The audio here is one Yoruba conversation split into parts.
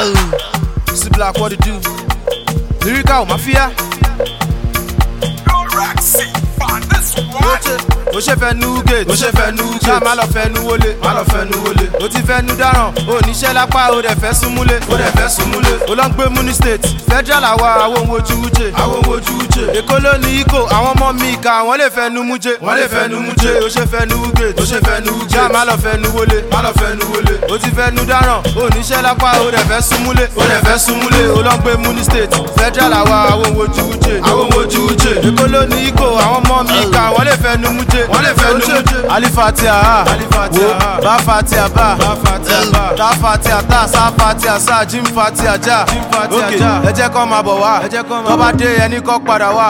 See black what it do. Lyrical mafia. ó ṣe fẹ́ nu gate ó ṣe fẹ́ nu gate ṣá má lọ fẹ́ nu wọlé má lọ fẹ́ nu wọlé ó ti fẹ́ nu dáràn ó níṣẹ́ lápá ó dẹ̀ fẹ́ súnmúlé ó dẹ̀ fẹ́ súnmúlé ó lọ ń gbé muni state federal àwa àwọn ohun ojú wúje àwọn ohun ojú wúje èkó ló ní ikó àwọn ọmọ mi ìka wọ́n lè fẹ́ nu múje wọ́n lè fẹ́ nu múje ó ṣe fẹ́ nu gate ó ṣe fẹ́ nu gate ṣá má lọ fẹ́ nu wọlé má lọ fẹ́ nu wọlé ó ti fẹ́ nu dáràn ó níṣẹ́ lápá ó dẹ̀ fẹ́ súnmúlé ó dẹ̀ fẹ́ súnmúlé ó lọ ń gbé muni state federal àwa àwọn ohun ojú wúje àwọn ohun ojú wúje èkó ló ní ikó àwọn ọmọ mi ìka wọ́n lè fẹ́ nu múje wọ́n lè fẹ́ nu múje alifatia ha wo ba fatia ba ta fatia ta sa fatia sa jim fatia ja ok ẹ jẹ́ kọ́ máa bọ̀ wá tó bá dé ẹni kọ́ padà wá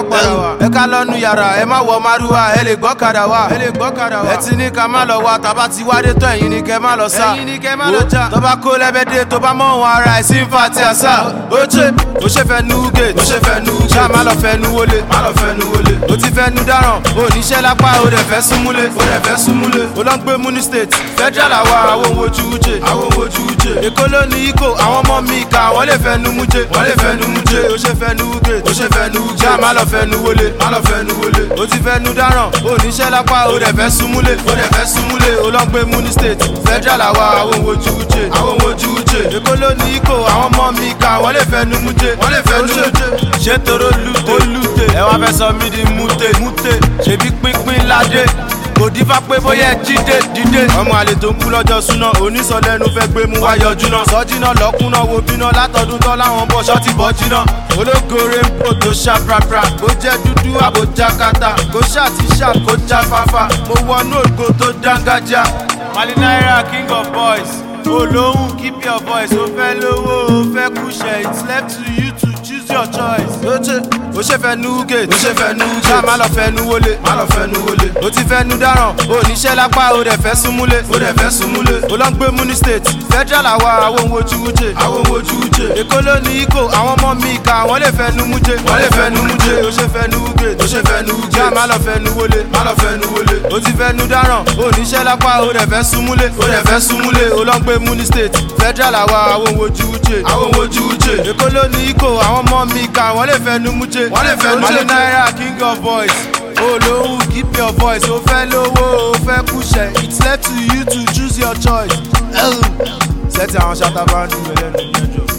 ẹ ká lọ́nu yàrá ẹ má wọ márùwá ẹ lè gbọ́ kadà wá ẹ ti ní ká má lọ wá tàbá ti wádé tó ẹ̀yin ni kẹ́ má lọ sá wo tó bá kó lẹ́bẹ̀dẹ̀ tó bá mọ̀ wọn ara ẹ̀ sí fatia sa ó ṣe ó ṣe fẹ́ nu gate ó ṣe fẹ́ nu gate ṣá má lọ fẹ́ nu wọlé má lọ fẹ́ nu wọlé ó ti fẹ́ nu dáràn ó níṣẹ́ lápá ó dẹ̀ fẹ́ súnmúlé ó dẹ̀ fẹ́ súnmúlé ó lọ ń gbé muni state federal àwa àwọn ohun ojú wúje àwọn ohun ojú wúje èkó ló ní ikó àwọn ọmọ mi ìka wọ́n lè fẹ́ nu múje wọ́n lè fẹ́ nu múje ó ṣe fẹ́ nu gate ó ṣe fẹ́ nu gate ṣá má lọ fẹ́ nu wọlé má lọ fẹ́ nu wọlé ó ti fẹ́ nu dáràn ó níṣẹ́ lápá ó dẹ̀ fẹ́ súnmúlé ó dẹ̀ fẹ́ súnmúlé ó lọ ń gbé muni state federal àwa àwọn ohun ojú wúje àwọn ohun ojú wúje èkó ló ní ikó àwọn ọmọ mi ìka wọ́n lè fẹ́ nu múje wọ́n lè fẹ́ nu múje ṣé toro lute lute ẹ wá fẹ́ sọ mí di mute mute ṣèbí pínpín ládé kò dífá pé bóyá ẹ jíde dídé. ọmọ àlè tó ń kú lọ́jọ́ súná onísọ̀lẹ́nu fẹ́ gbé mú wá yọjú náà. sọ́jìnà lọ́kùnà wo bíná látọdún tán láwọn bọ̀ ṣọ́ọ̀tì bọ́ jiná. ológore ń bò tó ṣá prapra kó jẹ́ dúdú àbójá kata kó ṣá ti ṣá kó já fáfá. mo wọnú ògo tó dángájá. mali naira king of boys olóhùn keep your voice ó fẹ́ lówó ó fẹ́ kúṣẹ̀ it's left to you to choose your choice. ó ṣe ó ṣe fẹ́ nu gate ó ṣe fẹ́ nu gate ṣá má lọ fẹ́ nu wọlé má lọ fẹ́ nu wọlé ó ti fẹ́ nu dáràn ó níṣẹ́ lápá ó dẹ̀ fẹ́ súnmúlé ó dẹ̀ fẹ́ súnmúlé ó lọ ń gbé muni state federal àwa àwọn ohun ojú wúje àwọn ohun ojú wúje èkó ló ní ikó àwọn ọmọ mi ìka wọ́n lè fẹ́ nu múje wọ́n lè fẹ́ nu múje ó ṣe fẹ́ nu gate ó ṣe fẹ́ nu gate ṣá má lọ fẹ́ nu wọlé má lọ fẹ́ nu wọlé ó ti fẹ́ nu dáràn ó níṣẹ́ lápá ó dẹ̀ fẹ́ súnmúlé ó dẹ̀ fẹ́ súnmúlé ó lọ ń gbé muni state federal àwa àwọn ohun ojú wúje àwọn ohun ojú wúje èkó ló ní ikó àwọn ọmọ mi ìka wọ́n lè fẹ́ nu múje wọ́n lè fẹ́ nu múje naira king of boys olóhùn keep your voice ó fẹ́ lówó ó fẹ́ kúṣẹ̀ it's left to you to choose your choice. sẹ́tì àwọn ṣàtàbà ń dùn ẹlẹ́nu mẹ́jọ.